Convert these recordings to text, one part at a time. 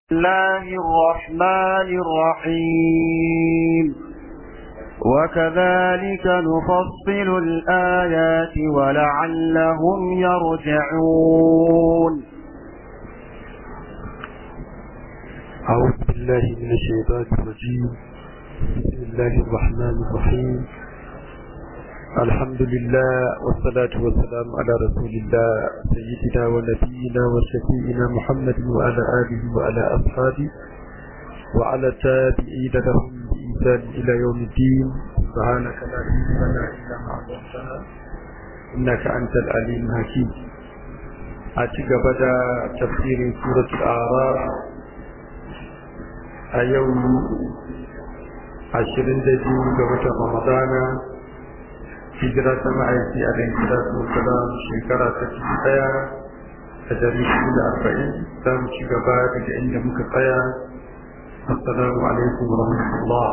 الله الرحمن الرحيم وكذلك نفصل الآيات ولعلهم يرجعون أعوذ بالله من الشيطان الرجيم بسم الله الرحمن الرحيم الحمد لله والصلاة والسلام على رسول الله سيدنا ونبينا وشفينا محمد وعلى آله وعلى أصحابه وعلى التابعين لهم بإحسان إلى يوم الدين سبحانك لا علم لنا إلا ما علمتنا إنك أنت العليم الحكيم أتيك بدا تفسير سورة الأعراف أيوم عشرين دجين قبل رمضان hijira ta ma'aiki a ɗan kira su salam shekara ta ciki ɗaya a dari shida da arba'in za mu ci gaba daga inda muka tsaya assalamu alaikum wa rahmatullah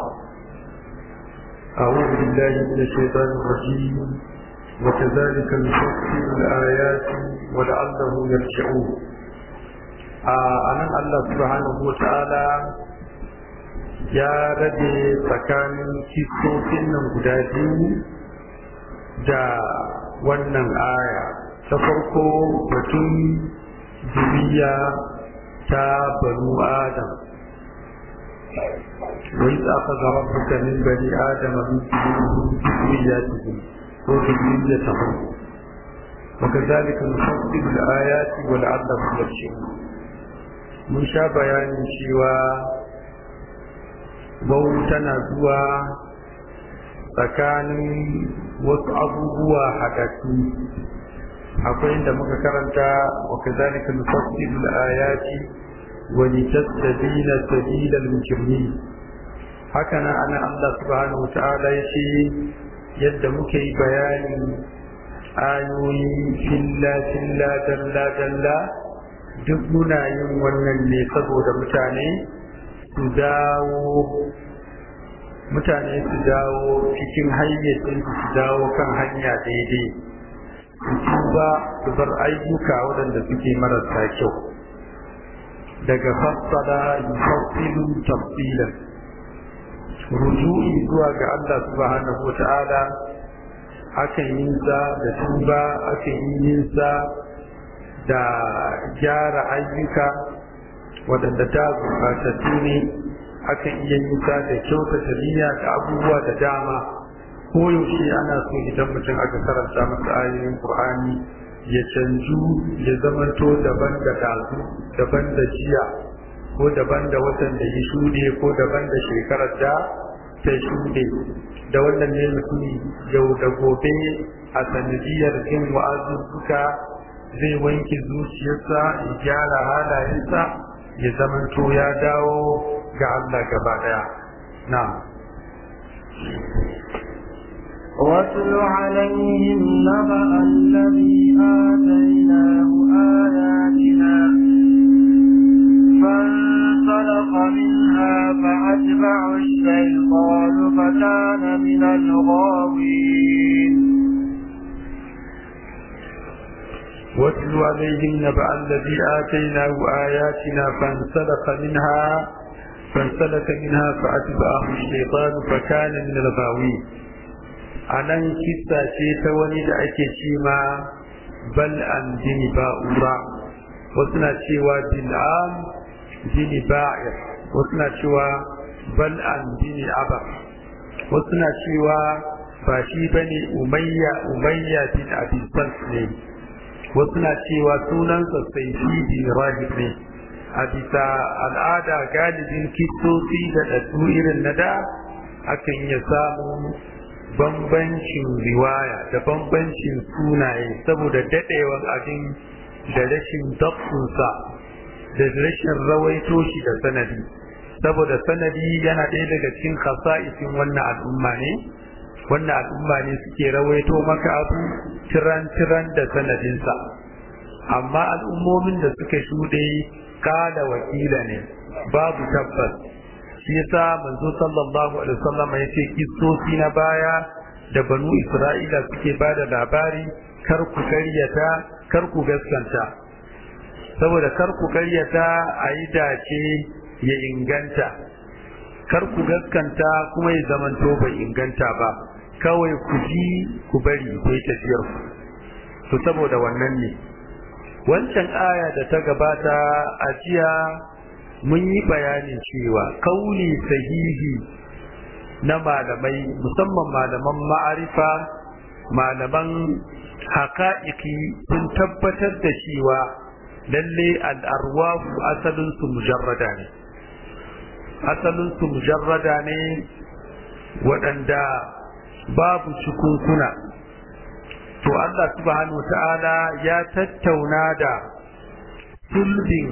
أعوذ بالله من الشيطان الرجيم وكذلك نفصل الآيات ولعلهم يرجعون أنا الله سبحانه وتعالى ya rage tsakanin kistofin nan guda biyu da wannan aya ta farko batun zuriya ta banu adam wai za ka zama fuka min bani adam min zuriya ta ko zuriya ta hu وكذلك نفصل الآيات ولعلهم يرجعون mun sha bayanin cewa bau tana zuwa tsakanin wasu abubuwa haɗaɗɗu akwai inda muka karanta wa kazalika nufassilu al-ayati wa litastabina sabila al-mujrimin haka nan ana Allah subhanahu wa ta'ala yace yadda muke yi bayanin ayoyi filla filla dalla dalla duk muna yin wannan ne saboda mutane su dawo mutane su dawo cikin hayyacin su dawo kan hanya daidai su ba su bar ayyuka waɗanda suke marasa kyau daga fassara yufassilu tafsilan ruju'i zuwa ga Allah subhanahu wata'ala akan yin sa da tuba akan yin sa da gyara ayyuka waɗanda ta gurɓatattu ne akan iya yin ta da kyautata niyya da abubuwa da dama ko yaushe ana so idan mutum aka karanta masa ayoyin Qur'ani ya canju ya zamanto daban da dazu daban da jiya ko daban da watan da ya shuɗe ko daban da shekarar da ta shuɗe da wannan ne mutum yau da gobe a sanadiyar jin wa'azuzzuka zai wanke zuciyarsa ya gyara halayensa ya zamanto ya dawo ga Allah gaba daya na واتل عليهم نبأ الذي آتيناه آياتنا فانسلخ منها فأتبع الشيطان فكان من الغاوين واتل عليهم نبأ الذي آتيناه آياتنا فانسلخ منها فانسلك منها فأتبعه الشيطان فكان من الغاوين anan kissa ce ta wani da ake ce ma bal an jini ba'ura wasu na cewa bil'am jini ba'ir wasu na cewa bal an jini aba wasu na cewa ba shi bane umayya umayya bin abi ne wasu na cewa sunansa sai shi bin rahib ne a bisa al'ada galibin kistoci da ɗaɗɗu irin na da akan iya samun bambancin riwaya da bambancin sunaye saboda daɗewan abin da rashin dabtunsa da rashin rawaito shi da sanadi saboda sanadi yana ɗaya daga cikin kasa'isin wannan al'umma ne wannan al'umma ne suke rawaito maka abu tiran-tiran da sanadinsa amma al'ummomin da suka shuɗe kala wakila ne babu tabbas shi yasa manzo sallallahu alaihi wasallam ya ce kissosi na baya da banu isra'ila suke ba da labari kar ku karyata kar ku gaskanta saboda kar ku karyata a yi dace ya inganta kar ku gaskanta kuma ya zamanto bai inganta ba kawai ku ji ku bari ku yi tafiyar ku to saboda wannan ne wancan aya da ta gabata a jiya mun yi bayanin cewa kauli sahihi na malamai musamman malaman ma'arifa malaman haƙa'iƙi sun tabbatar da cewa lalle al'arwafu asalinsu mujarrada ne asalinsu mujarrada ne waɗanda babu cikunkuna to Allah subhanahu ta'ala ya tattauna da sulbin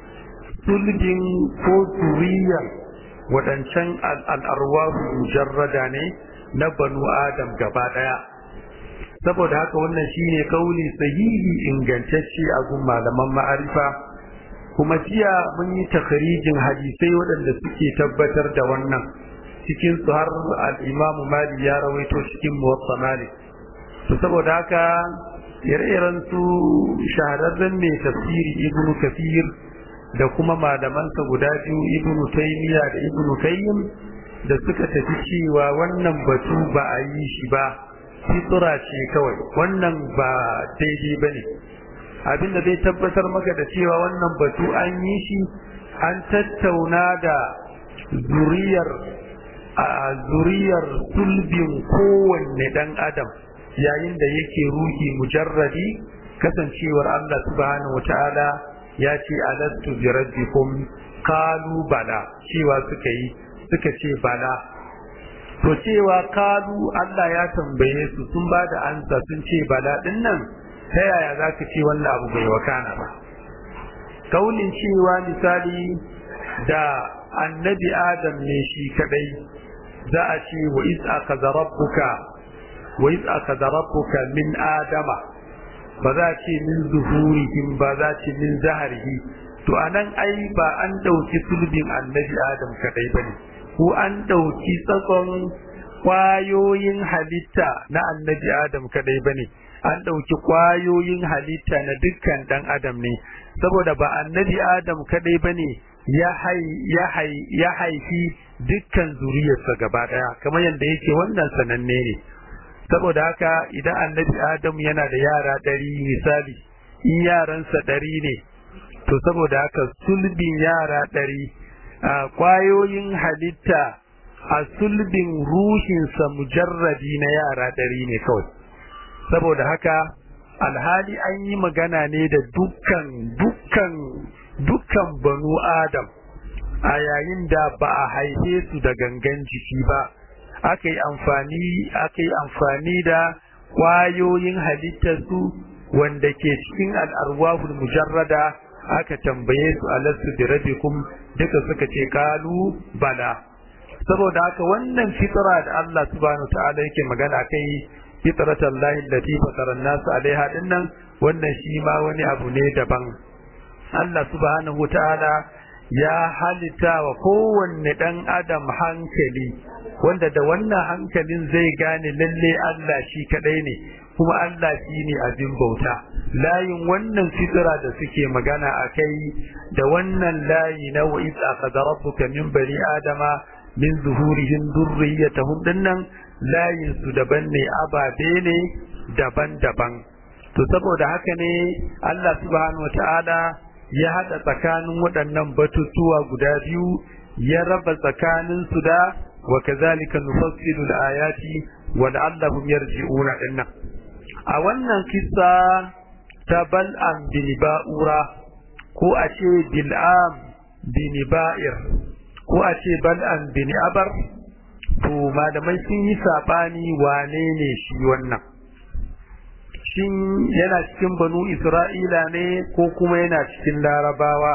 sulbin ko zuriyar waɗancan al'arwahu mujarrada ne na banu adam gaba ɗaya saboda haka wannan shine kauli sahihi ingantacce a gun malaman ma'arifa kuma jiya mun yi takharijin hadisai waɗanda suke tabbatar da wannan cikin su har al-imamu mali ya rawaito cikin muwatta malik to saboda haka ire-iren su shahararren mai tafsiri ibnu kafir da kuma malamansa guda biyu ibnu taymiya da ibnu kayyim da suka tafi cewa wannan batu ba a yi shi ba fitra ce kawai wannan ba daidai ba ne abinda zai tabbatar maka da cewa wannan batu an yi shi an tattauna da zuriyar a zuriyar sulbin kowanne dan adam yayin da yake ruhi mujarradi kasancewar Allah subhanahu wata'ala ya ce alastu bi rabbikum qalu bala cewa suka yi suka ce bala to cewa kalu Allah ya tambaye su sun ba da ansa sun ce bala din nan ta yaya za ka ce wannan abu bai wakana ba kaulin cewa misali da annabi adam ne shi kadai za a ce wa iz akaza rabbuka wa iz akaza rabbuka min adama ba za a ce min zuhurihim ba za a ce min zaharihi to anan ai ba an dauki sulbin annabi adam kadai bane ko an ɗauki tsakon ƙwayoyin halitta na annabi Adam kadai bane an ɗauki ƙwayoyin halitta na dukkan ɗan Adam ne saboda ba annabi Adam kadai bane ya ya haifi dukkan zuriyarsa gaba ɗaya kamar yadda yake wannan sananne ne saboda haka idan annabi Adam yana da yara ɗari misali in yaransa ɗari ne to saboda haka sulbin yara ɗari a kwayoyin halitta a sulbin ruhinsa mujarradi na yara ɗari ne kawai saboda haka alhali an yi magana ne da dukkan dukkan dukkan banu adam a yayin da ba a haife su da gangan jiki ba aka yi amfani aka yi amfani da kwayoyin halittarsu wanda ke cikin al'arwahul mujarrada aka tambaye su alastu bi rabbikum duka suka ce kalu bala saboda haka wannan fitra da Allah subhanahu ta'ala yake magana kai fitratan lahi allati fatara an-nas alaiha dinnan wannan shi ma wani abu ne daban Allah subhanahu ta'ala ya halitta wa kowanne dan adam hankali wanda da wannan hankalin zai gane lalle Allah shi kadai ne kuma Allah shi ne abin bauta layin wannan fitira da suke magana a kai da wannan layi na wa iz akhadha rabbuka min bani adama min zuhurihim dhurriyyatahum dinnan layin su daban ne ababe ne daban-daban to saboda haka ne Allah subhanahu wataala ya hada tsakanin waɗannan batutuwa guda biyu ya raba tsakanin su da wa kazalika nufassilu al-ayati wa la'allahum yarji'una dinnan a wannan kissa ta bal'am bin ba'ura ko a ce bil'am bin ba'ir ko a ce bal'am bin abar to malamai sun yi saɓani wane ne shi wannan shin yana cikin banu isra'ila ne ko kuma yana cikin larabawa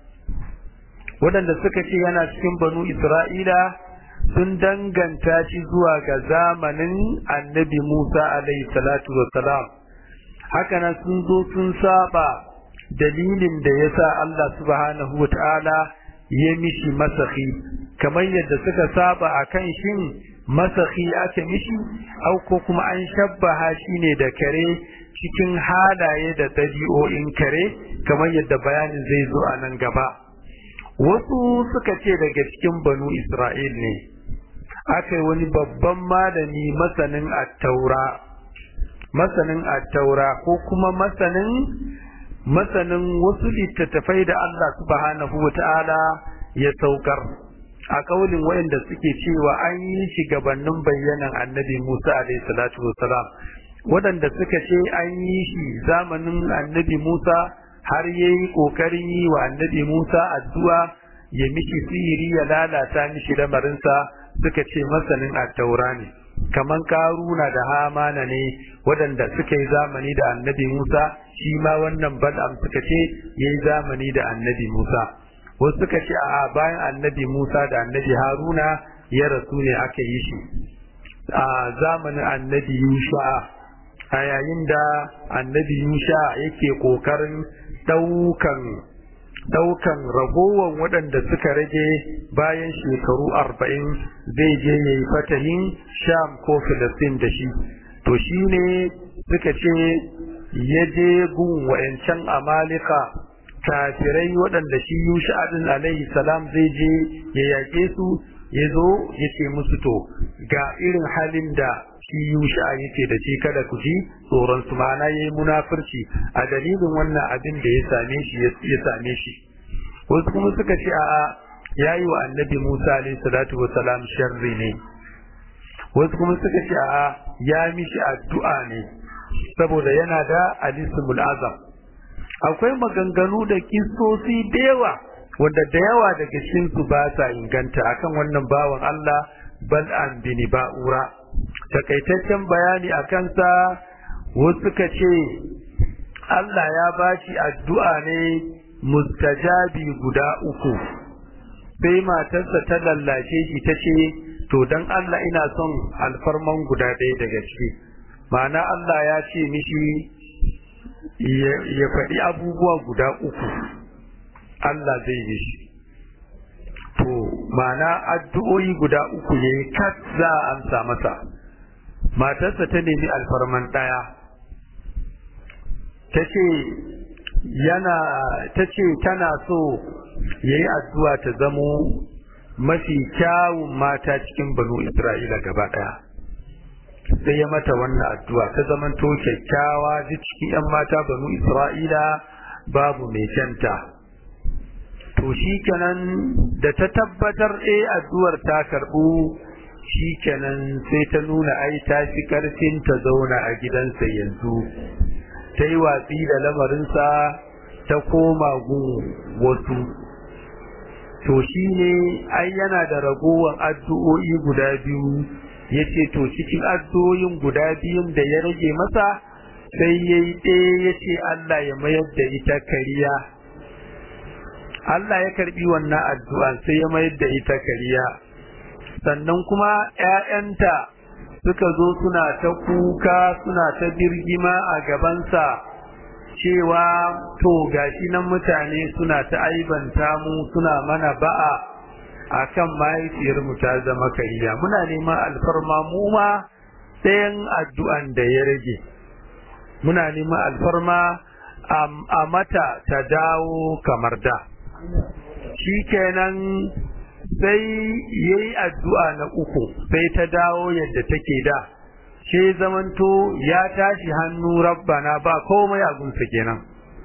waɗanda suka ce yana cikin banu isra'ila sun danganta shi zuwa ga zamanin annabi Musa alaihi salatu wassalam hakanan sun zo sun saba dalilin da ya sa Allah subhanahu wa ta'ala ya mishi masahi kamar yadda suka saba a kan shin masahi aka mishi au ko kuma an shabbaha shi ne da kare cikin halaye da ɗabi'o'in kare kamar yadda bayanin zai zo a nan gaba wasu suka ce daga cikin banu isra'il ne aka yi wani babban malami masanin attaura masanin attaura ko kuma masanin masanin wasu littattafai da Allah subhanahu wa ta'ala ya saukar a kaulin wayanda suke cewa an yi shi gabanin bayyanan annabi Musa alaihi salatu wassalam waɗanda suka ce an yi shi zamanin annabi Musa har yayi kokarin yi wa annabi Musa addu'a ya mishi sihiri ya lalata mishi lamarinsa suka ce masanin attaura ne kaman karuna da hamana ne waɗanda suka yi zamani da annabi Musa shi ma wannan bal'am suka ce yayi zamani da annabi Musa wasu suka ce a bayan annabi Musa da annabi Haruna ya rasu ne aka yi shi a zamanin annabi Yusha a yayin da annabi Yusha yake kokarin daukan daukan ragowar waɗanda suka rage bayan shekaru arba'in zai je ya yi fatahin sham ko filistin da shi to shi ne suka ce ya je gun wa'yancan amalika kafirai waɗanda shi yusha adin alaihi salam zai je ya yaƙe su ya zo ya ce musu to ga irin halin da shi yusha yake da shi kada ku ji tsoron su ma'ana yayi munafurci a dalilin wannan abin da ya same shi ya same shi wasu kuma suka ce a'a yayi wa annabi Musa alayhi salatu salam sharri ne wasu kuma suka ce a'a ya mishi addu'a ne saboda yana da alismul azam akwai maganganu da kisosi da yawa wanda da yawa daga cikin su ba sa inganta akan wannan bawan Allah bal'an bin ba'ura takaitaccen bayani a kansa wasu suka ce Allah ya bashi addu'a ne mustajabi guda uku sai matarsa ta lallace shi ta ce to dan Allah ina son alfarman guda ɗaya daga ciki ma'ana Allah ya ce mishi ya faɗi abubuwa guda uku Allah zai yi shi to ma'ana addu'o'i guda uku ne kat za a amsa masa matarsa ta nemi alfarman ɗaya ta ce yana ta ce tana so ya yi addu'a ta zamo mafi kyawun mata cikin banu isra'ila gaba ɗaya sai ya mata wannan addu'a ta zamanto kyakkyawa duk cikin 'yan mata banu isra'ila babu mai kyanta to shi kenan da ta tabbatar e addu'ar ta karɓu shi kenan sai ta nuna ai ta fi ƙarfin ta zauna a gidansa yanzu ta yi watsi da lamarinsa ta koma gun wasu to shi ne ai yana da ragowar addu'o'i guda biyu ya ce to cikin addu'o'in guda biyun da ya rage masa sai ya yi ɗaya ya ce Allah ya mayar da ita kariya Allah ya karbi wannan addu'a sai ya mayar da ita kariya sannan kuma ‘ya'yanta suka zo suna ta kuka suna ta birgima a gabansa cewa to gashi nan mutane suna ta aibanta mu suna mana ba'a a kan mahaifiyarmu ta zama kariya muna neman alfarma mu ma ɗayan addu'an da ya rage muna neman alfarma a mata ta dawo kamar da shi kenan sai ya yi addu'a na uku sai ta dawo yadda take da ce zamanto ya tashi hannu rabbana ba komai a gunsa kenan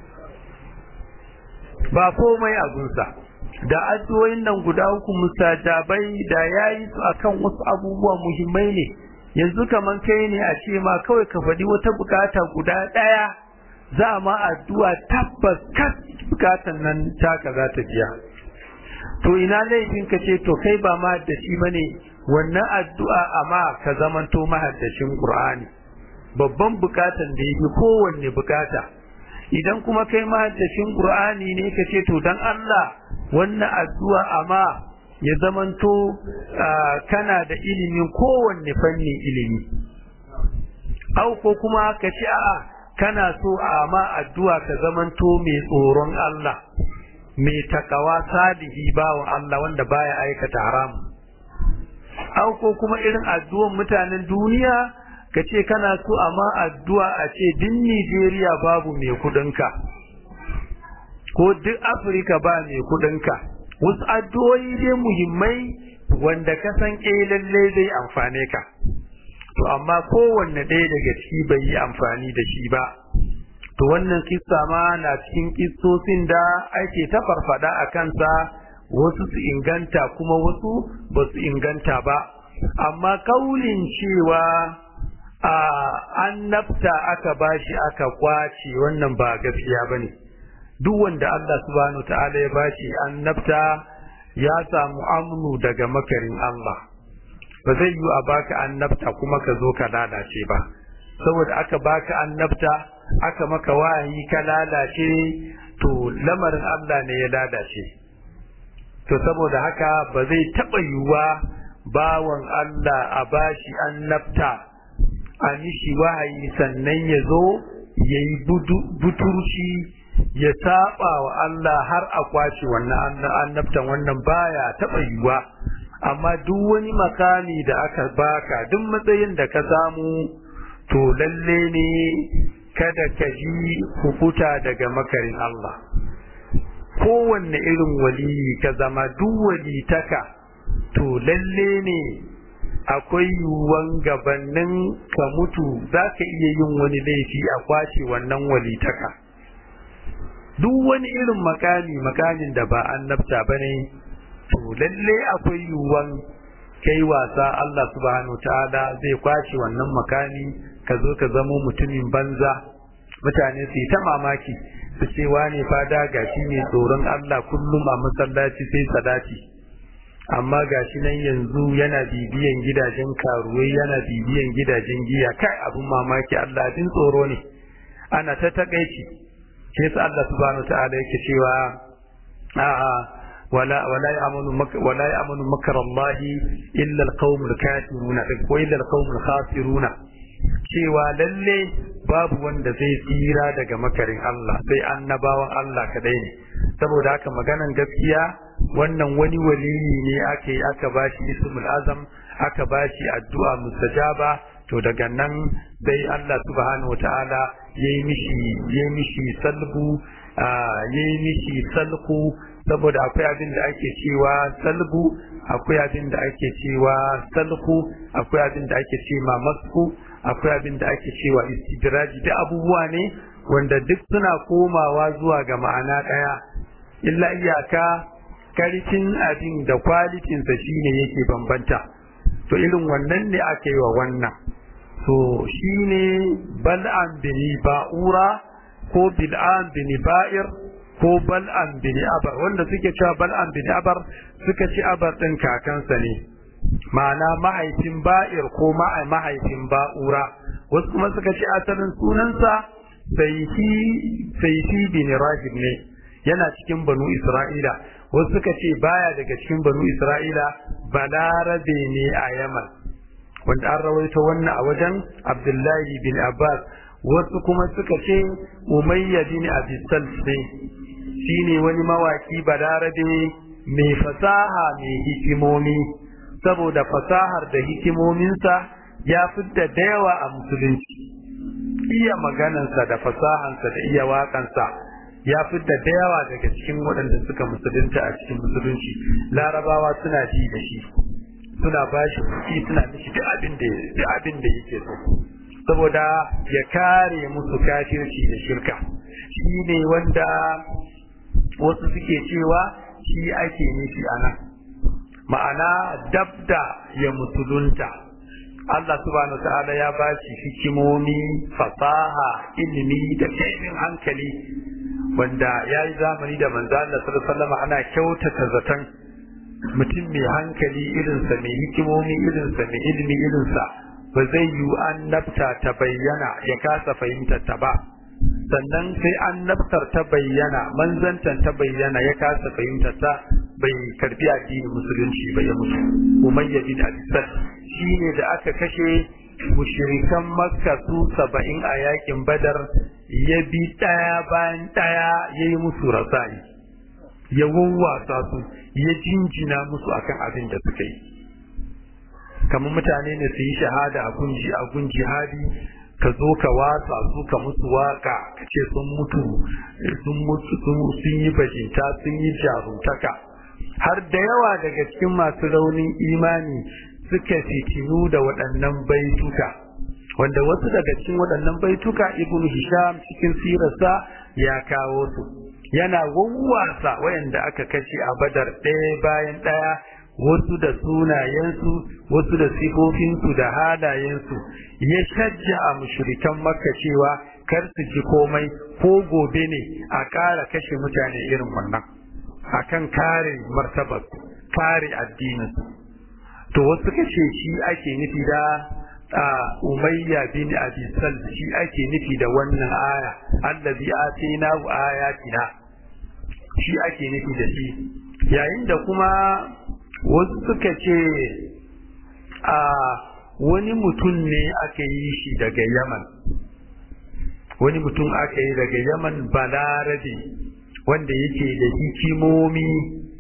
ba komai a gunsa da addu'o'in nan guda uku mustajabai da yayi su akan wasu abubuwa muhimmai ne yanzu kaman kai ne a ce ma kawai ka faɗi wata bukata guda ɗaya za ma addu'a tabbas kas bukatan nan taka za ta biya to ina laifin ka ce to kai ba mahaddaci bane wannan addu'a amma ka zamanto mahaddacin Qur'ani babban bukatan da yake kowanne bukata idan kuma kai mahaddacin Qur'ani ne ka ce to dan Allah wannan addu'a amma ya zamanto kana da ilimin kowanne fanni ilimi au ko kuma ka ce a'a kana so a ma addu'a ka zamanto mai tsoron Allah mai takawa salihi bawa Allah wanda baya aikata haram au ko kuma irin addu'an mutanen duniya ka ce kana so amma addu'a a ce din Nijeriya babu mai kudinka ko duk Afirka ba mai kudinka wasu addu'o'i dai muhimmai wanda ka san eh lalle zai amfane ka to amma kowanne ɗaya daga ciki bai yi amfani da shi ba to wannan kissa ma na cikin kissosin da ake ta farfada a kansa wasu su inganta kuma wasu ba su inganta ba amma kaulin cewa a annabta aka bashi aka kwace wannan ba gaskiya bane duk wanda Allah subhanahu ta'ala ya bashi annabta ya samu amnu daga makarin Allah ba zai yi a baka annabta kuma ka zo ka lalace ba saboda aka baka annabta aka maka wahayi ka lalace to lamarin Allah ne ya lalace to saboda haka ba zai taɓa yiwuwa bawan Allah a bashi annabta a mishi wahayi sannan ya zo ya yi buturci ya saba wa Allah har a kwace wannan annabtan wannan baya taɓa yiwuwa amma duk wani makami da aka baka duk matsayin da ka samu to lalle ne kada ka ji hukuta daga makarin Allah kowanne irin waliyi ka zama duk walitaka to lalle ne akwai yiwuwan gabanin ka mutu za ka iya yin wani laifi a kwace wannan walitaka duk wani irin makami makamin da ba annabta ba ne to lalle akwai yiwuwan kai wasa Allah subhanahu ta'ala zai kwace wannan makami ka zo ka zamo mutumin banza mutane su yi ta mamaki su ce wane fada gashi ne tsoron Allah kullum a masallaci sai sadati amma gashi nan yanzu yana bibiyan gidajen karuwai yana bibiyan gidajen giya kai abin mamaki Allah abin tsoro ne ana ta takaici shi yasa Allah subhanahu ta'ala yake cewa a'a ولا ولا يأمن مك ولا يأمن مكر الله إلا القوم الكافرون وإلا القوم الخاسرون cewa lalle babu wanda zai tsira daga makarin Allah sai annabawan Allah kadai ne saboda haka maganan gaskiya wannan wani waliyi ne ake aka bashi ismul azam aka bashi addu'a mustajaba to daga nan sai Allah subhanahu wataala yayi mishi yayi mishi salbu yayi mishi salku saboda akwai abin da ake cewa salbu akwai abin da ake cewa salku akwai abin da ake cewa masku akwai abin da ake cewa istidraji da abubuwa ne wanda duk suna komawa zuwa ga ma'ana ɗaya illa iyaka karfin abin da kwalitinsa shine yake bambanta to irin wannan ne aka yi wa wannan to shine bal'an bini ba'ura ko bil'an bini ba'ir ko bal'an bini abar wanda suke cewa bal'an bini abar suka ci abar ɗin kakansa ne ma'ana mahaifin ba'ir ko mahaifin ba'ura wasu kuma suka ce asalin sunansa saifi bin rahib ne yana cikin banu isra'ila wasu suka ce baya daga cikin banu isra'ila balarabe ne a yaman wanda an rawaito wannan a wajen abdullahi bin abbas wasu kuma suka ce umayya bin abisal ne shine wani mawaki balarabe mai fasaha mai hikimomi saboda fasahar da hikimominsa ya fidda da yawa a musulunci iya maganansa da fasahansa da iya waƙansa ya fidda da yawa daga cikin waɗanda suka musulunta a cikin musulunci larabawa suna ji da shi suna ba shi kuɗi suna mishi duk abin da duk abin da yake so saboda ya kare musu kafirci da shirka shi ne wanda wasu suke cewa shi ake nufi a nan ma'ana dabda ya musulunta Allah subhanahu ta'ala ya ba shi hikimomi fasaha ilimi da kaifin hankali wanda ya yi zamani da manzo Allah sallallahu alaihi ana kyautata zaton mutum mai hankali irinsa mai hikimomi irinsa mai ilimi irinsa ba zai yi annabta ta bayyana ya kasa fahimtar ta ba sannan sai annabtar ta bayyana manzantan ta bayyana ya kasa fahimtar ta bai karbi addinin musulunci ba ya mutu umayya bin abisal shine da aka kashe mushrikan makka su saba'in a yakin badar ya bi ɗaya bayan ɗaya ya yi musu rasayi ya wawwasa su ya jinjina musu akan abin da suka yi kamar mutane ne su yi shahada a gunji a gun jihadi ka zo ka watsa su ka musu waka ka ce sun mutu sun mutu sun yi bajinta sun yi jaruntaka har da yawa daga cikin masu raunin imani suka fitinu da waɗannan baituka wanda wasu daga cikin waɗannan baituka ibn hisham cikin sirarsa ya kawo su yana wawwasa wayanda aka kashe a badar ɗaya bayan ɗaya wasu da sunayensu wasu da sifofinsu da halayensu ya shajja a mushrikan makka cewa kar su ji komai ko gobe ne a ƙara kashe mutane irin wannan akan kare martabar kare addinin to wasu suka ce shi ake nufi da umayya bin abi sal shi ake nufi da wannan aya allazi atina wa ayatina shi ake nufi da shi yayin da kuma wasu suka ce a wani mutum ne aka yi shi daga yaman wani mutum aka yi daga yaman balarabe wanda yake da hikimomi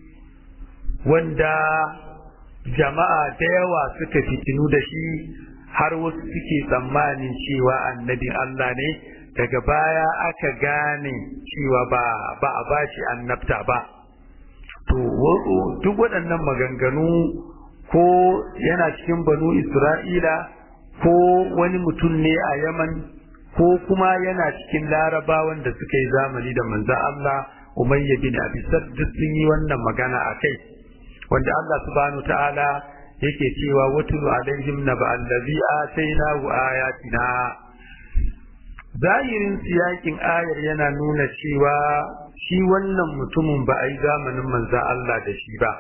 wanda jama'a da yawa suka fitinu da shi har wasu suke tsammanin cewa annabin Allah ne daga baya aka gane cewa ba ba a bashi annabta ba to duk waɗannan maganganu ko yana cikin banu Isra'ila ko wani mutum ne a Yaman ko kuma yana cikin larabawan da suka yi zamani da manzan Allah Umayya bin Abi duk sun yi wannan magana a kai wanda Allah subhanahu ta'ala yake cewa watulu alaihim naba allazi atainahu ayatina zahirin siyakin ayar yana nuna cewa shi wannan mutumin ba a yi zamanin manzan Allah da shi ba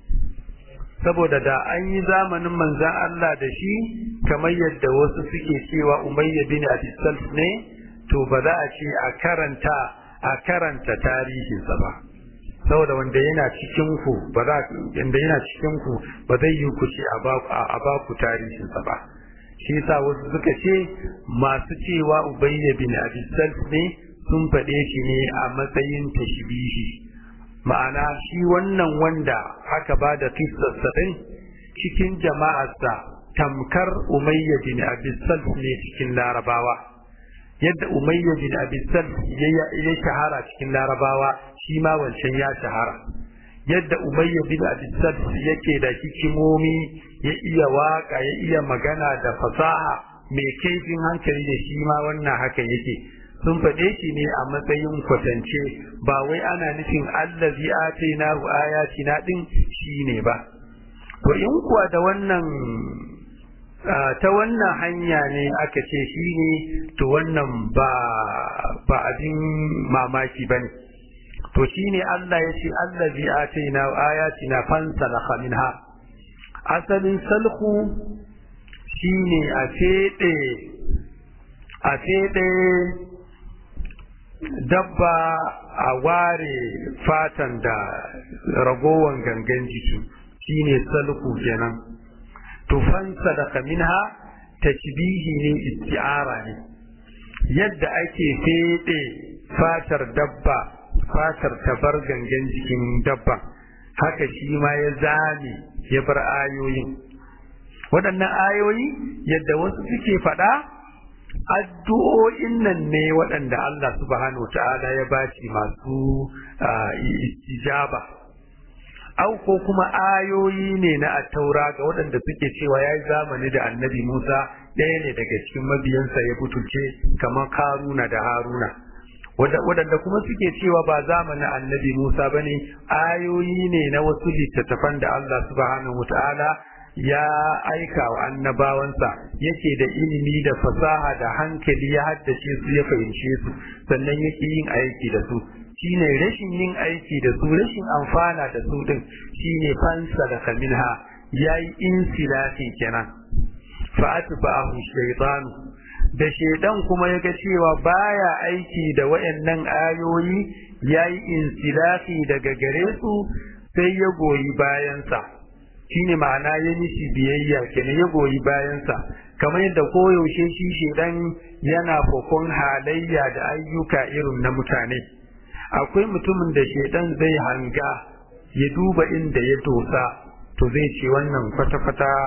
saboda da an yi zamanin manzan Allah da shi kamar yadda wasu suke cewa umayya bin abi ne to ba za a ce a karanta a karanta tarihinsa ba saboda wanda yana cikin ku ba za wanda yana cikin ku ba zai yi ku ce a ba ku tarihinsa ba shi yasa wasu suka ce masu cewa ubayya bin abi ne sun faɗe shi ne a matsayin tashbihi ma'ana shi wannan wanda aka ba da kissarsa ɗin cikin jama'arsa tamkar umayya bin abi ne cikin larabawa yadda umayya bin abi ya shahara cikin larabawa shi ma wancan ya shahara yadda umayya bin abi yake da hikimomi ya iya waka ya iya magana da fasaha mai kaifin hankali da shi ma wannan haka yake sun faɗe shi ne a matsayin kwatance ba wai ana nufin allazi atina hu ayatina din shi ne ba to in kuwa da wannan ta wannan hanya ne aka ce shi ne to wannan ba ba abin mamaki ba ne to shi ne Allah ya ce allazi atina hu ayatina fansalakha minha asalin salhu shi ne a feɗe a feɗe dabba a ware fatan da ragowan gangan jiki shine salku kenan tufansa da kaminha tashbihi ne isti'ara ne yadda ake fede fatar dabba fatar tabar gangan jikin dabba haka shi ma ya zame ya bar ayoyin waɗannan ayoyi yadda wasu suke faɗa addu'o'in nan ne waɗanda Allah subhanahu ta'ala ya bashi masu ijaba au ko kuma ayoyi ne na attaura ga waɗanda suke cewa ya yi zamani da annabi Musa ɗaya ne daga cikin mabiyansa ya butulce kamar Karuna da Haruna waɗanda kuma suke cewa ba zamanin annabi Musa ba ne ayoyi ne na wasu littattafan da Allah subhanahu ta'ala ya aika wa annabawansa yake da ilimi da fasaha da hankali ya haddace su ya fahimce su sannan yake yin aiki da su shine rashin yin aiki da su rashin amfana da su din shine fansa da kaminha yayi insilafi kenan fa atba'ahu shaytan da shaidan kuma ya ga cewa baya aiki da wayannan ayoyi yayi insilafi daga gare su sai ya goyi bayansa shine ma'ana ya mishi biyayya kenan ya goyi bayansa kamar yadda koyaushe shi shedan yana kokon halayya da ayyuka irin na mutane akwai mutumin da shedan zai hanga ya duba inda ya dosa to zai ce wannan kwata-kwata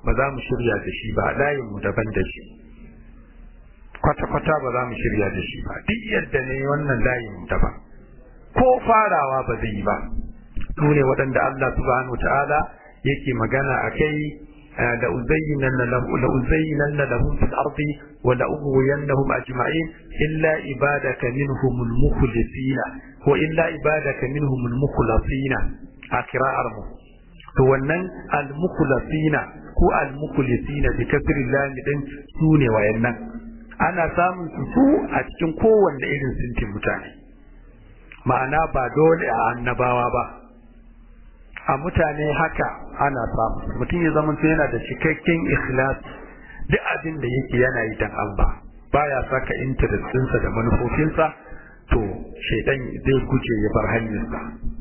ba za mu shirya da shi ba layin mu daban da shi kwata-kwata ba za mu shirya da shi ba duk yadda ne wannan layin mu daban ko farawa ba zai yi ba su ne waɗanda Allah subhanahu ta'ala yake magana a kai da uzayyinanna lahum fil ardi wa la ughwiyannahum ajma'in illa ibadaka minhumul mukhlisina ko illa ibadaka minhumul mukhlasina a kira'ar mu to wannan al mukhlasina ko al mukhlisina bi kasri lam din su ne wayannan ana samun su a cikin kowanne irin sintin mutane ma'ana ba dole a annabawa ba a mutane haka ana samu mutum ya zama yana da cikakken ikhlas duk abin da yake yana yi dan Allah baya saka interest ɗinsa da manufofinsa to shaidan zai guje ya bar hanyarsa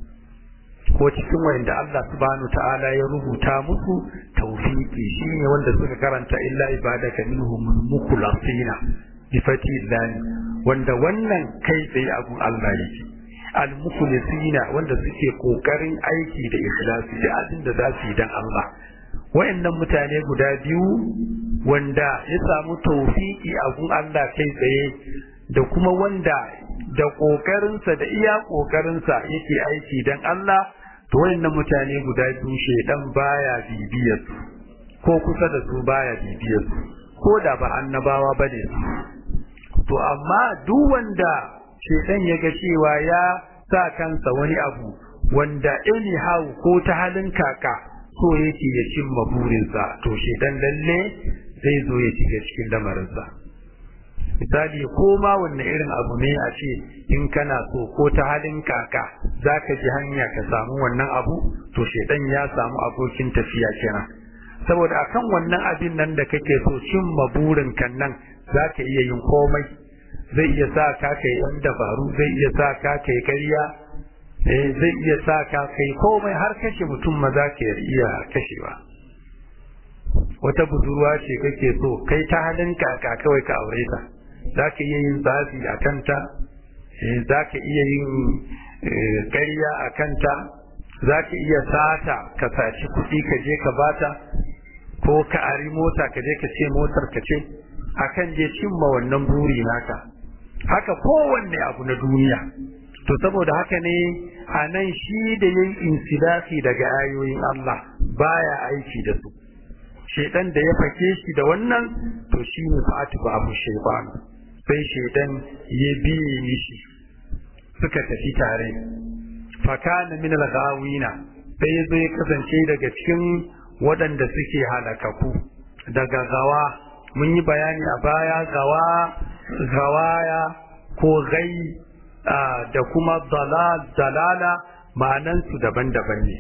ko cikin wanda Allah subhanahu ta'ala ya rubuta musu tawfiki shine wanda suka karanta illa ibadaka minhum mukhlasina bi fati wanda wannan kai tsaye abun Allah yake al-mukhlisina wanda suke kokarin aiki da ikhlasi da abin da za su yi dan Allah wayannan mutane guda biyu wanda ya samu tawfiki a gun Allah kai tsaye da kuma wanda da kokarinsa da iya kokarinsa yake aiki dan Allah to wayannan mutane guda biyu shedan baya bibiyar su ko kusa da su baya bibiyar su ko da ba annabawa bane su to amma duk wanda shedan ya ga cewa ya sa kansa wani abu wanda anyhow ko ta halin kaka so yake ya cimma burinsa to shedan lalle zai zo ya shiga cikin lamarinsa misali ko ma wanne irin abu ne a ce in kana so ko ta halin kaka za ka ji hanya ka samu wannan abu to shedan ya samu abokin tafiya kenan saboda akan wannan abin nan da kake so cimma burin kan nan za ka iya yin komai zai iya sa ka kai yan dabaru zai iya sa ka kai ƙarya eh zai iya sa ka kai komai har kashe mutum ma za ka iya kashewa wata budurwa ce kake so kai ta halin kaka kawai ka aure ta za ka iya yin zafi a kanta za ka iya yin ƙarya a kanta za ka iya sata ka saci kuɗi ka je ka bata ko ka ari mota ka je ka ce motar ka ce akan je cimma wannan buri naka haka kowanne abu na duniya to saboda haka ne a nan shi da yin insidafi daga ayoyin Allah baya aiki da su shedan da ya fake shi da wannan to shi ne fa'atu ba abu shaytan sai shedan ya biye mishi suka tafi tare fakana min al-ghawina sai ya zo ya kasance daga cikin waɗanda suke halakaku daga gawa mun yi bayani a baya gawa gawaya ko gai da kuma dalal dalala ma'anansu daban-daban ne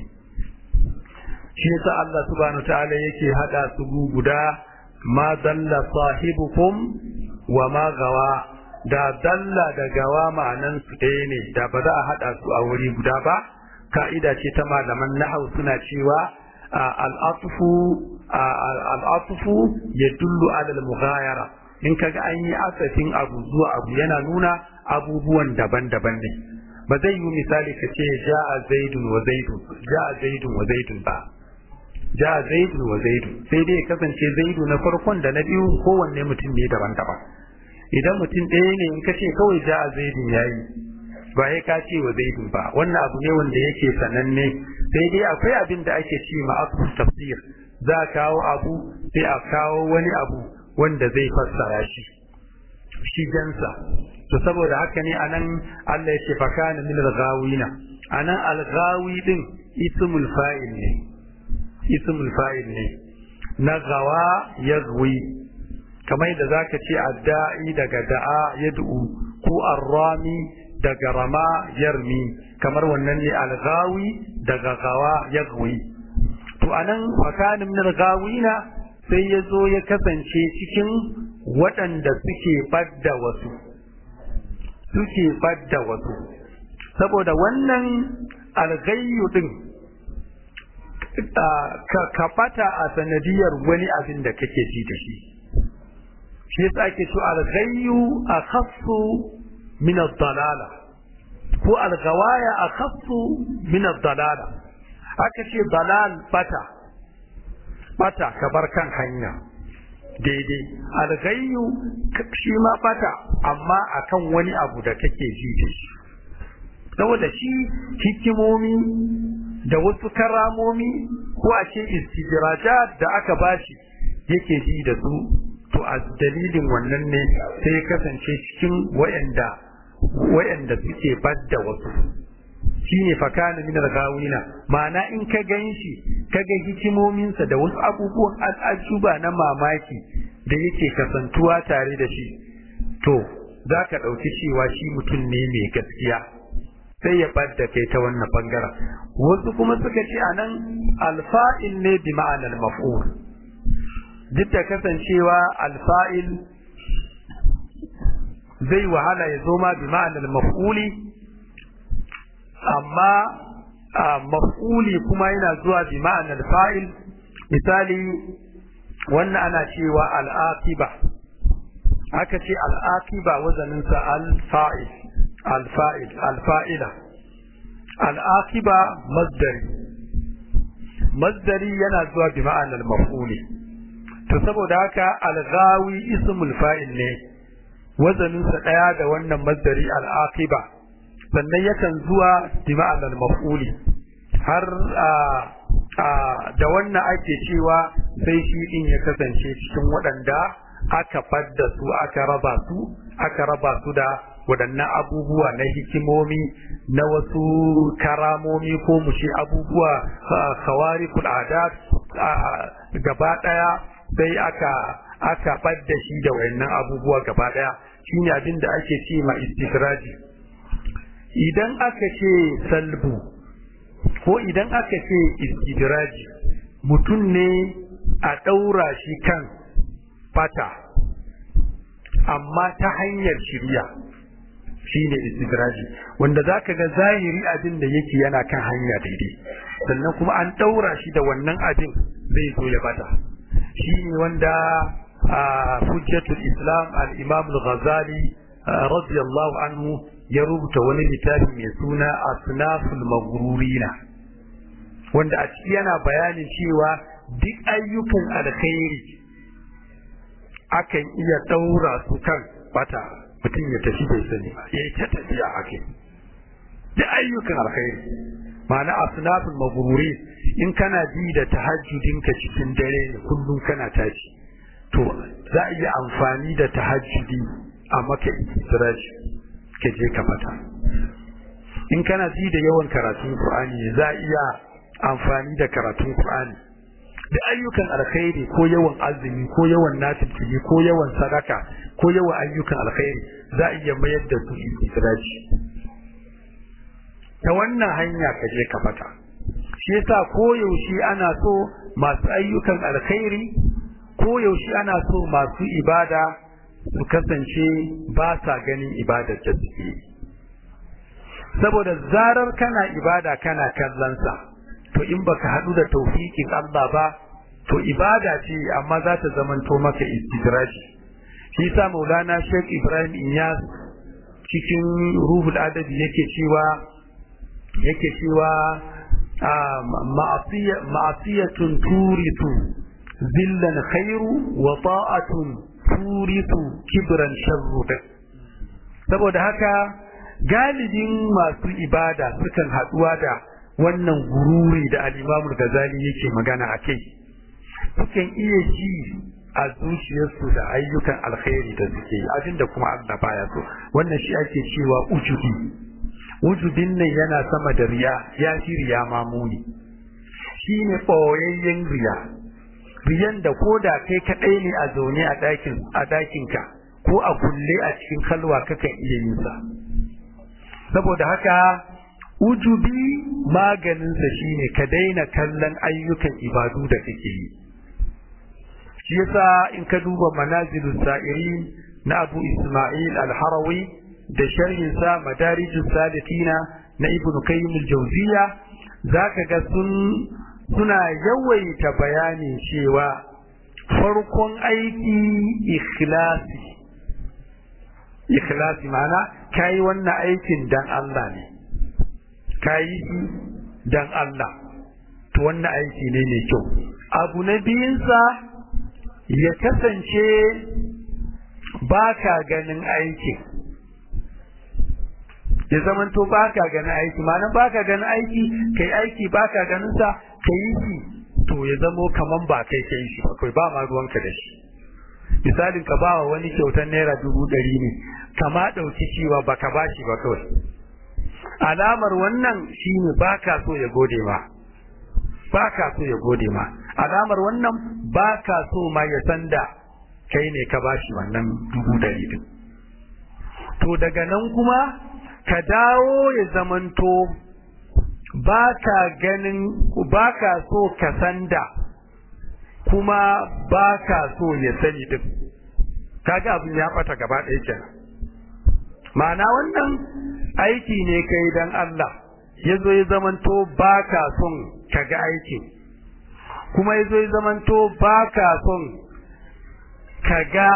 shi yasa Allah subhanahu ta'ala yake hada su guda ma dalla sahibukum wa ma gawa da dalla da gawa ma'anan su ɗaya ne da ba za a hada su a wuri guda ba ka'ida ce ta malaman nahau suna cewa al'atufu al'atufu ya dullu alal mughayara in kaga an yi asafin abu zuwa abu yana nuna abubuwan daban-daban ne ba zai yi misali ka ce ja'a zaidun wa zaidun ja'a zaidun wa zaidun ba ja'a zaidun wa zaidun sai dai kasance zaidu na farkon da na biyu kowanne mutum ne daban-daban idan mutum ɗaya ne in ka ce kawai ja'a zaidun yayi ba ya ka ce wa zaidun ba wannan abu ne wanda yake sananne sai dai akwai abin da ake ce ma tafsir za a kawo abu sai a kawo wani abu wanda zai fassara shi shi jansa to saboda haka ne anan Allah ya ce fakana min al-ghawina anan al-ghawi din ismul fa'il ne ismul fa'il ne na gawa yaghwi kamar da zaka ce adda'i daga da'a yad'u ko arrami daga rama yarmi kamar wannan ne al-ghawi daga gawa yaghwi to anan fakana min al-ghawina sai ya zo ya kasance cikin waɗanda suke badda wasu suke badda wasu saboda wannan algayyu din ka bata a sanadiyar wani abin da kake ji da shi shi yasa ake so algayyu akhassu min ad-dalala ko algawaya akhassu min ad-dalala aka ce dalal bata bata ka bar kan hanya daidai alghayyu shi ma bata amma akan wani abu da kake ji da shi saboda shi hikimomi da wasu karamomi ko a ce istidrajat da aka bashi yake ji da su to a dalilin wannan ne sai kasance cikin wayanda wayanda suke badda wasu shine fakana min al-gawina ma'ana in ka ganshi ka ga hikimominsa da wasu abubuwan al'ajuba na mamaki da yake kasantuwa tare da shi to za ka ɗauki cewa shi mutum ne mai gaskiya sai ya ɓadda kai ta wannan bangaren wasu kuma suka ce a nan alfa'il ne bi ma'anar maf'ul duk da kasancewa alfa'il zai wahala ya zo ma bi ma'anar maf'uli amma maf'uli kuma yana zuwa bi ma'anar fa'il misali wannan ana cewa al'aqiba aka ce al'aqiba wazaninsa al-fa'il al-fa'il al-fa'ila al'aqiba masdari masdari yana zuwa bi ma'anar maf'uli to saboda haka al-ghawi ismul fa'il ne wazaninsa daya da wannan masdari al-aqiba sannan yakan zuwa bi ma'anar maf'uli har da wannan ake cewa sai shi din ya kasance cikin waɗanda aka fadda su aka raba su aka raba su da waɗannan abubuwa na hikimomi na wasu karamomi ko mu ce abubuwa kawari adat gaba ɗaya sai aka aka fadda shi da waɗannan abubuwa gaba ɗaya shine abin da ake ce ma istikraji idan aka ce salbu ko idan aka ce istidraji mutum ne a ɗaura shi kan fata amma ta hanyar shirya shi ne istidraji wanda za ka ga zahiri abin da yake yana kan hanya daidai sannan kuma an ɗaura shi da wannan abin zai zo ya bata shi ne wanda a hujjatul islam al-imam al-ghazali radiyallahu anhu ya rubuta wani littafi mai suna asnaful maghrurina wanda a ciki yana bayanin cewa duk ayyukan alkhairi akan iya daura su kan bata mutum ya tafi bai sani ba ya ta tafiya ake duk ayyukan alkhairi ma'ana asnaful maghruri in kana ji da tahajjudinka cikin dare ne kullum kana tashi to za a iya amfani da tahajjudi a maka istiraji ka je ka fata in kana ji da yawan karatun Qur'ani za iya amfani da karatun Qur'ani da ayyukan alkhairi ko yawan azumi ko yawan nafili ko yawan sadaka ko yawan ayyukan alkhairi za iya mayar da su istidraji ta wannan hanya ka je ka fata shi yasa ko yaushe ana so masu ayyukan alkhairi ko yaushe ana so masu ibada su kasance ba sa ganin ibadar da suke saboda zarar kana ibada kana kallonsa to in baka haɗu da taufikin Allah ba to ibada ce amma za ta zamanto maka istidraji shi sa maulana Sheikh Ibrahim Inyas cikin ruhul adabi yake cewa yake cewa ma'asiyatun turitu zillan khairu wa ta'atun turitu kibran sharru saboda haka galibin masu ibada sukan haɗuwa da wannan gururi da al-Imam Ghazali yake magana a kai sukan iya ji a zuciyarsu da ayyukan alkhairi da suke yi abinda kuma Allah baya so wannan shi ake cewa ujubi ujubin nan yana sama da riya ya fi riya mamuni shine ɓoyayyen riya riyan da ko da kai kaɗai ne a zaune a ɗakin a ɗakinka ko a kulle a cikin kalwa kakan iya yin sa saboda haka ujubi maganinsa shine ka daina kallon ayyukan ibadu da kake yi shi yasa in ka duba manazilus sa'irin na Abu Isma'il al-Harawi da sharhin sa madarijus salikina na Ibn Qayyim al-Jawziyya zaka ga sun suna yawaita bayanin cewa farkon aiki ikhlasi ikhlasi ma'ana kai wannan aikin dan Allah ne kayi shi dan Allah to wannan aiki ne mai kyau abu na biyunsa ya kasance ba ka ganin aikin ya zamanto ba ka ganin aiki ma'ana ba ka ganin aiki kai aiki ba ka ganin sa ka yi shi to ya zamo kaman ba kai kai shi ba kai ba ma ruwanka da shi misalin ka ba wa wani kyautar naira dubu ɗari ne kama ɗauki cewa ba ka bashi ba kawai alamar wannan shine ba ka so ya gode ma ba ka so ya gode ma alamar wannan ba ka so ma ya san da kai ne ka bashi wannan dubu ɗari din to daga nan kuma ka dawo ya zamanto ba ka ganin ba ka so ka san da kuma ba ka so ya sani din kaga abin ya ɓata gaba ɗaya kenan ma'ana wannan aiki ne kai dan Allah ya zo ya zamanto ba ka son ka ga aikin kuma ya zo ya zamanto ba ka son ka ga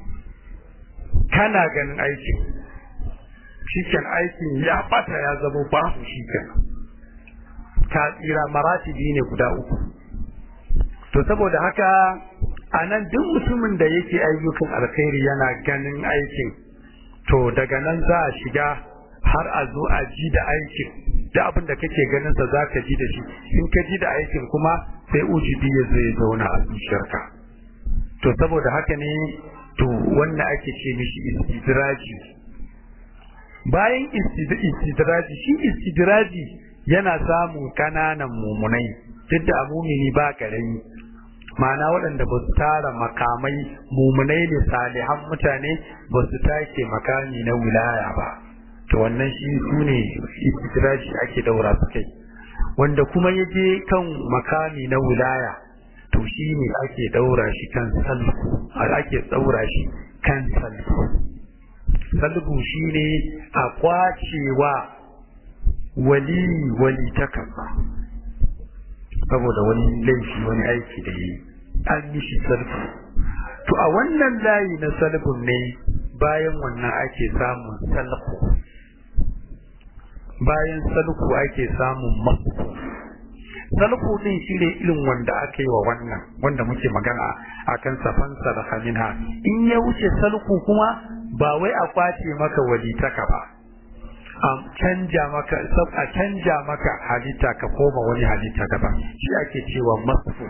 kana ganin aikin shiken aikin ya bata ya zama babu shiken ka tsira maratibi ne guda uku to saboda haka a nan duk mutumin da yake ayyukan alkhairi yana ganin aikin to daga nan za a shiga har a zo a ji da aikin da abin da kake ganin sa zaka ji da shi in ka ji da aikin kuma sai ujibi ya zo ya zauna a zuciyarka to saboda haka ne to wannan ake ce mishi istidraji bayan istidraji shi istidraji yana samun kananan mumunai duk da mumini ba karami ma'ana waɗanda ba su tara makamai mumunai ne salihan mutane ba su take makami na wilaya ba to wannan shi su ne istidraji ake daura su kai wanda kuma ya je kan makami na wilaya to shi ne ake daura shi kan salku ake daura shi kan salku salbu shi ne a kwacewa wali wali ta kansa saboda wani laifi wani aiki da yi an yi shi salbu to a wannan layi na salbun ne bayan wannan ake samun salku bayan salku ake samun masu salku din shi ne irin wanda aka yi wa wannan wanda muke magana a kan safansa da haminha in ya wuce salku kuma ba wai a kwace maka walitaka ba a canja maka a canja maka halitta ka koma wani halitta daban shi ake cewa masu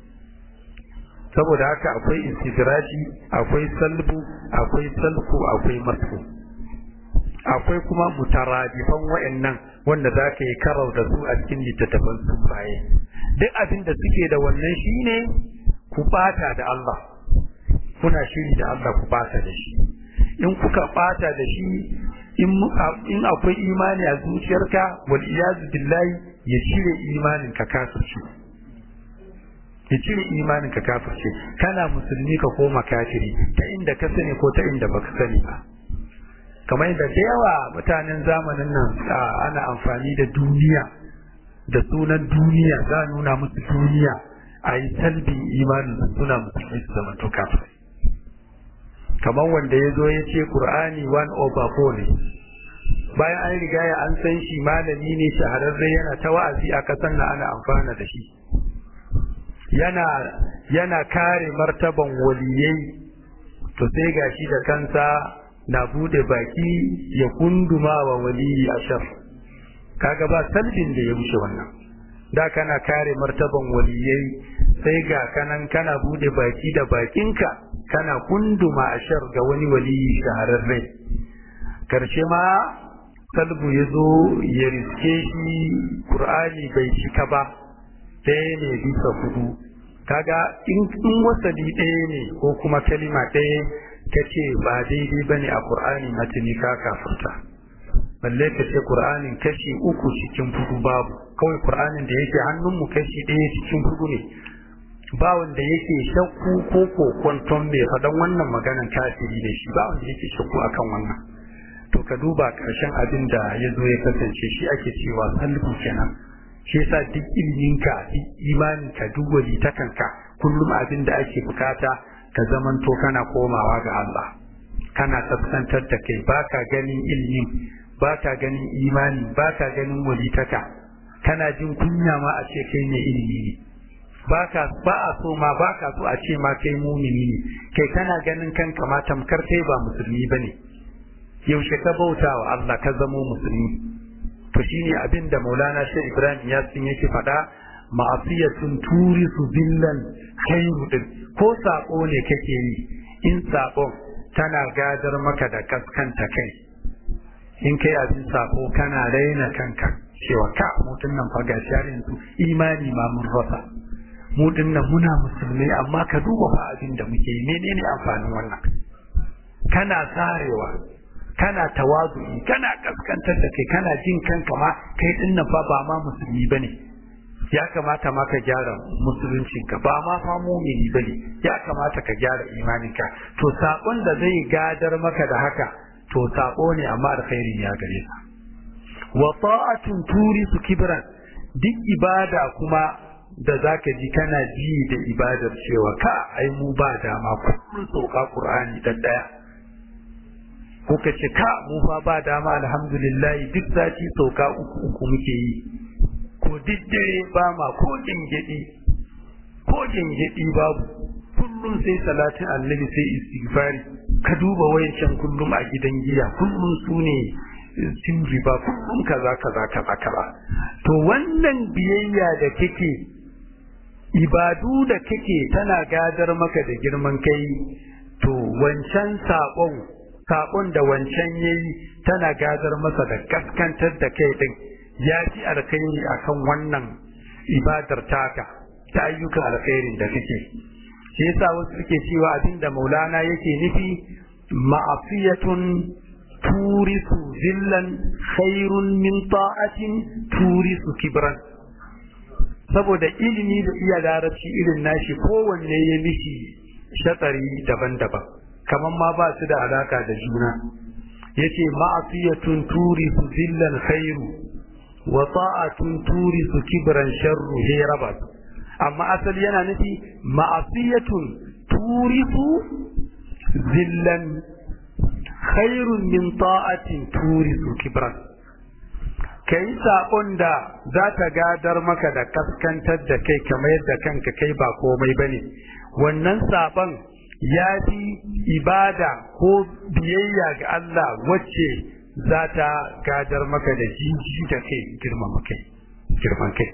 saboda haka akwai istidraji akwai salbu akwai salku akwai masu akwai kuma mutaradifan wa'annan wanda za ka yi karau da su a cikin littattafan sufaye duk abin da suke da wannan shine ku bata da Allah kuna shiri da Allah ku bata da shi in kuka bata da shi in akwai imani a zuciyarka wal iyazu billahi ya cire imanin ka kafirci ya cire imanin ka kafirci kana musulmi ka koma kafiri ta inda ka sani ko ta inda baka sani ba kamar da da yawa mutanen zamanin nan ana amfani da duniya da sunan duniya za a nuna musu duniya a yi talbin imanin suna musulmi su zama to kafin kamar wanda ya zo ya ce Qur'ani one over four ne bayan an riga ya an san shi malami ne shahararre yana ta wa'azi a kasan na ana amfana da shi yana yana kare martaban waliyai to sai gashi da kansa na bude baki ya kunduma wa waliyi ashar kaga ba salbin da ya wuce wannan da kana kare martaban waliyai sai ga kanan kana bude baki da bakinka kana kunduma ashar ga wani waliyi shahararre karshe ma salbu ya zo ya riske shi qur'ani bai cika ba ɗaya ne bisa hudu kaga in wasali ɗaya ne ko kuma kalima ɗaya ka ce ba daidai ba ne a ƙur'ani matini ka kafurta balle ka ce ƙur'anin kashi uku cikin hudu babu kawai ƙur'anin da yake hannunmu kashi ɗaya cikin hudu ne ba wanda yake shakku ko kokonton mai faɗan wannan maganan kafiri da shi ba wanda yake shakku akan wannan to ka duba ƙarshen abin da ya zo ya kasance shi ake cewa sallu kenan shi yasa duk iliminka duk imaninka duk walitakanka kullum abin da ake bukata ka zamanto kana komawa ga Allah kana kaskantar da kai baka ganin ilimi baka ganin imani baka ganin walitaka kana jin kunya ma a ce kai ne ilimi ne baka ba a so ma baka so a ce ma kai mumini ne kai kana ganin kanka ma tamkar kai ba musulmi bane yaushe ka bauta wa Allah ka zamo musulmi to shine abin da Maulana Sheikh Ibrahim Yasin yake faɗa ma'asiyatun turisu billan khairu din ko sako ne kake yi in sakon tana gadar maka da kaskanta kai in kai abin sako kana raina kanka cewa ka mutum nan fa gashi har yanzu imani ma mun rasa mu dinnan muna musulmai amma ka duba fa abin da muke yi menene amfanin wannan kana sarewa kana tawazu'i kana kaskantar da kai kana jin kanka ma kai dinnan fa ba ma musulmi bane ya kamata ma ka gyara musuluncinka ba ma fa mumini bane ya kamata ka gyara imaninka to sakon da zai gadar maka da haka to sako ne amma alkhairi ya gare ka wa ta'atun turisu kibran duk ibada kuma da zaka ji kana ji da ibadar cewa ka ai mu ba dama kullun sauka qur'ani dan daya ko ka ce ka mu fa ba dama alhamdulillah duk sati sauka uku uku muke yi ko duk dare ba ma ko gengedi ko gengedi babu kullum sai salatin annabi sai istighfari ka duba wayancan kullum a gidan giya kullum su ne cin riba kullum kaza kaza kaza kaza to wannan biyayya da kake ibadu da kake tana gadar maka da girman kai to wancan sabon sabon da wancan yayi tana gadar masa da kaskantar da kai din ya fi alkhairi akan wannan ibadar taka ta ayyukan alkhairin da kake shi yasa wasu suke cewa abinda maulana yake nufi ma'afiyatun turisu zillan khairun min ta'atin turisu kibran saboda ilimi da iya larabci irin nashi kowanne ya mishi shatsari daban-daban kamar ma ba su da alaka da juna yace ma'afiyatun turisu zillan khairu wa ta'atun turisu kibran sharru he raba amma asali yana nufi ma'asiyatun turisu zillan khairun min ta'atin turisu kibran kai sabon da za ta gadar maka da kaskantar da kai kamar yadda kanka kai ba komai bane wannan sabon ya fi ibada ko biyayya ga Allah wacce za ta gadar maka da jiji da kai girman kai girman kai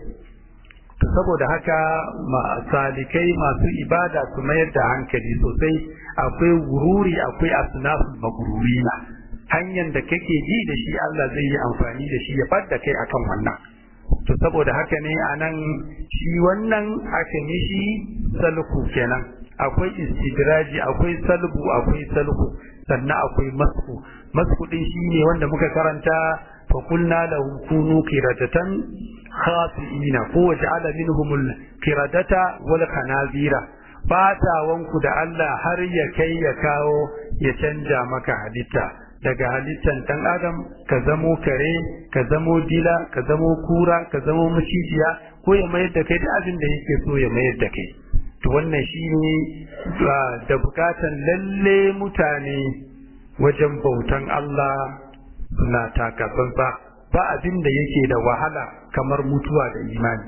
saboda haka salikai masu ibada su mayar da hankali sosai akwai gururi akwai asnaful magururina hanyar da kake ji da shi Allah zai yi amfani da shi ya fadda kai akan wannan to saboda haka ne anan shi wannan aka mishi salku kenan akwai istidraji akwai salbu akwai salku sannan akwai masku masku din shine wanda muka karanta fa qulna lahum kunu qiradatan khasiina ko waja'ala minhum qiradata wal khanazira fatawanku da Allah har ya kai ya kawo ya canja maka halitta daga halittan dan adam ka zamo kare ka zamo dila ka zamo kura ka zamo macijiya ko ya mayar da kai da abin da yake so ya mayar da kai to wannan shine da bukatan lalle mutane wajen bautan Allah suna takatsantsa ba abin da yake da wahala kamar mutuwa da imani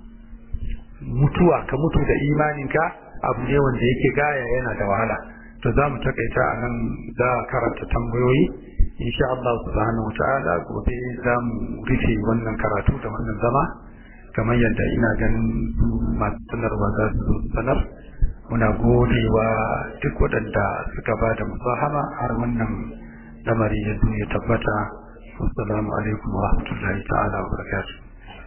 mutuwa ka mutu da imaninka abu ne wanda yake gaya yana da wahala to za mu takaita a nan za a karanta tambayoyi insha Allah subhanahu wata'ala gobe za mu rufe wannan karatu da wannan zama kamar yadda ina ganin masu sanarwa za su sanar muna godewa duk waɗanda suka ba da musahama har wannan lamari ya zo ya tabbata assalamu alaikum wa rahmatullahi ta'ala wa barakatuh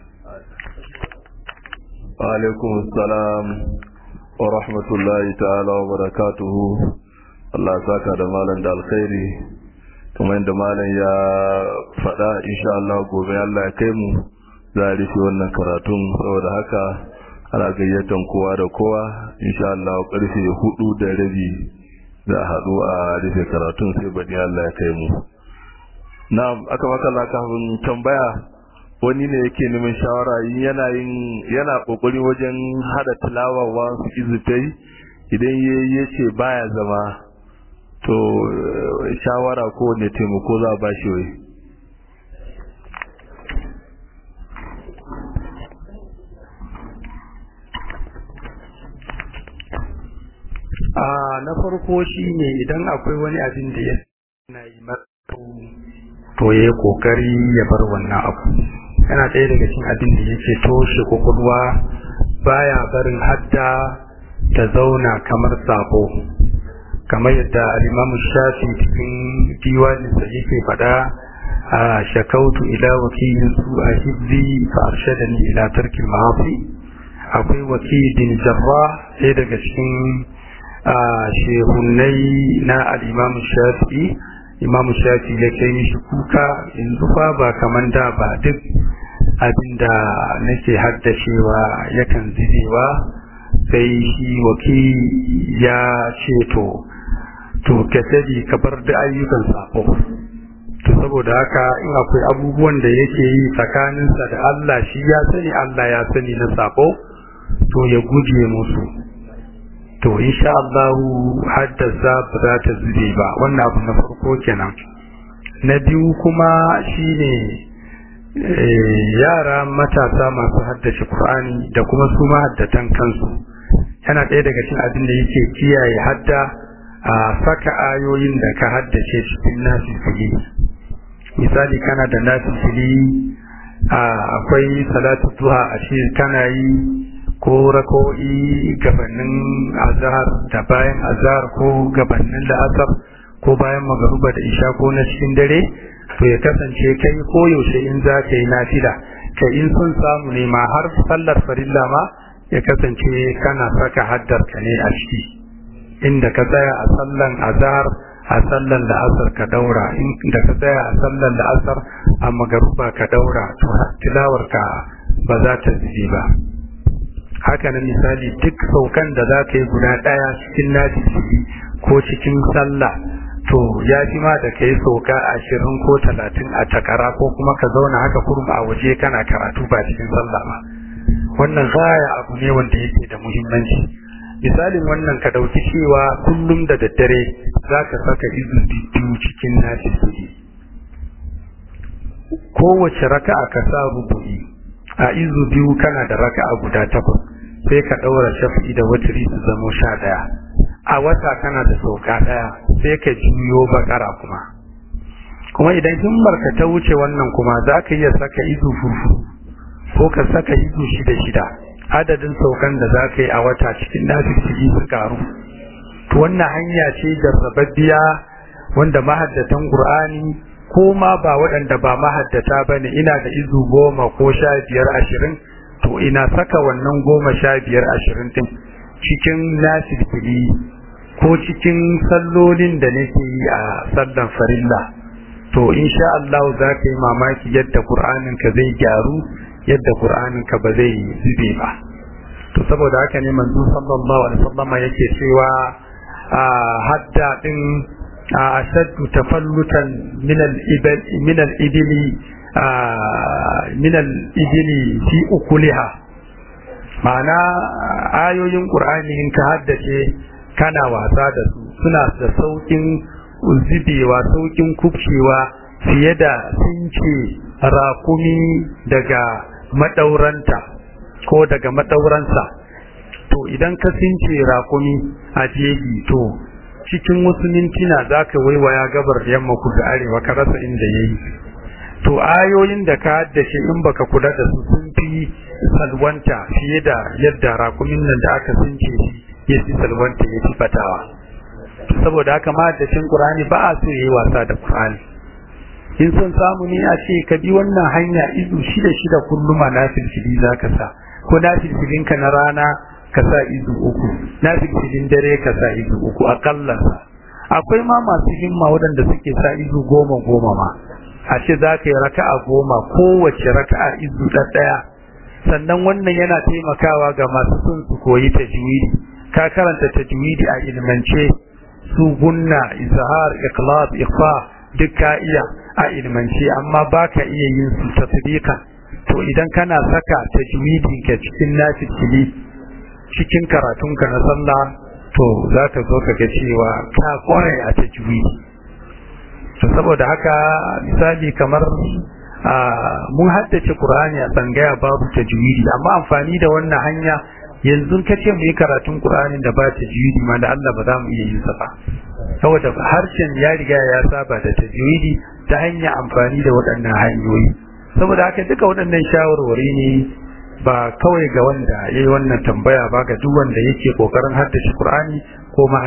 wa alaikum assalam wa rahmatullahi ta'ala wa barakatuhu Allah saka da malam da alkhairi kuma inda malam ya faɗa insha Allah gobe Allah ya kai mu za a rufe wannan karatun saboda haka ana gayyatan kowa da kowa insha Allah karfe hudu da rabi za a haɗu a rufe karatun sai baɗi Allah ya kai mu na aka makalla kafin tambaya wani ne yake neman shawara yana yin yana kokari wajen hada tilawa wa su izutai idan ya ce baya zama to shawara ko ne taimako za a ba shi wai a na farko shine idan akwai wani abin da ya na yi to ya yi kokari ya bar wannan abu yana ɗaya daga cikin abin da yake toshe kwakwalwa baya barin hadda ta zauna kamar sabo kamar yadda alimamu shafi cikin diwaninsa yake faɗa a shakautu ila wakilin su a hibzi fa arshadani ila tarkin ma'afi akwai wakilin jarra ɗaya daga cikin shehunai na alimamu shafi imamu shafi ya kai mishi kuka yanzu fa ba kamar da ba duk abinda nake haddacewa yakan zidewa sai shi waki ya ce to to ka sani ka bar da ayyukan sako to saboda haka in akwai abubuwan da yake yi tsakaninsa da Allah shi ya sani Allah ya sani na sako to ya guje musu to insha Allah haddasa ba za ta zube ba wannan abu na farko kenan na biyu kuma shine yara matasa masu haddace Qur'ani da kuma su mahaddatan kansu yana ɗaya daga cikin abin da yake kiyaye hadda a saka ayoyin da ka haddace cikin nasifili misali kana da nasifili akwai salatu duha a ce kana yi ko rako'i gabanin azhar da bayan azhar ko gabanin la'asar ko bayan magaruba da isha ko na cikin dare to ya kasance kai ko yaushe in za ka yi nafila ka in sun samu ne ma har sallar farilla ma ya kasance kana saka haddar ka ne a ciki inda ka tsaya a sallan azhar a sallan la'asar ka daura inda ka tsaya a sallan la'asar a magaruba ka daura to tilawar ka ba za ta zube ba haka na misali duk saukan da za ka yi guda ɗaya cikin nafi ko cikin sallah to ya fi ma da ka yi sauka ashirin ko talatin a takara ko kuma ka zauna haka kurma a waje kana karatu ba cikin sallah ba wannan gaya abu ne wanda yake da muhimmanci misalin wannan ka ɗauki cewa kullum da daddare za ka saka izu biyu cikin nafi kowace raka'a ka sa rubu'i a izu biyu kana da raka'a guda takwas sai ka ɗaura shafi da watiri su zamo sha ɗaya a wata kana da sauka ɗaya sai ka juyo bakara kuma kuma idan himmar ka ta wuce wannan kuma za ka iya saka izu fufu ko ka saka izu shida shida adadin saukan da za ka yi a wata cikin nafi su karu to wannan hanya ce jarrababbiya wanda mahaddatan qur'ani ko ma ba waɗanda ba mahaddata ba ne ina da izu goma ko sha biyar ashirin to ina saka wannan goma sha biyar ashirin ɗin cikin nasirfili ko cikin sallolin da nake yi a sallan farilla to insha Allah za ka yi mamaki yadda Qur'anin ka zai gyaru yadda Qur'anin ka ba zai zube ba to saboda haka ne manzo sallallahu alaihi wasallam yake cewa a hadda din ashaddu tafallutan min al-ibl min al-ibli min al-ibli fi ukuliha ma'ana ayoyin qur'ani in ka haddace kana wasa da su suna da saukin zubewa saukin kubcewa fiye da since rakumi daga madauranta ko daga madauransa to idan ka since rakumi a jeji to cikin wasu mintuna za ka waiwaya gabar da yamma ku da arewa ka rasa inda ya yi to ayoyin da ka haddace in baka kula da su sun fi salwanta fiye da yadda rakumin nan da aka sunce shi ya fi salwanta ya fi fatawa saboda haka mahaddacin qur'ani ba a so yayi wasa da qur'ani in son samu ne a ce ka bi wannan hanya izu shida shida kullum na filfili za ka sa ko na filfilinka na rana ka sa izu uku na filfilin dare ka sa izu uku akalla akwai ma masu himma waɗanda suke sa izu goma goma ma a ce za ka yi raka'a goma kowace raka'a izu ɗaya sannan wannan yana taimakawa ga masu son su koyi tajwidi ka karanta tajwidi a ilmance su gunna izhar ikhlas ikhfa duk ka iya a ilmance amma baka iya yin su tasbika to idan kana saka tajwidin ka cikin nafili cikin karatunka na sallah to za ka zo ka ga cewa ka kware a tajwidi to saboda haka misali kamar mun haddace Qur'ani a tsangaya babu tajwidi amma amfani da wannan hanya yanzu ka ce mu yi karatun qur'anin da ba ta tajwidi ma da Allah ba za mu iya yin sa ba saboda harshen ya riga ya saba da tajwidi ta hanyar amfani da waɗannan hanyoyi saboda haka duka waɗannan shawarwari ne ba kawai ga wanda ya yi wannan tambaya ba ga duk wanda yake kokarin haddace qur'ani ko ma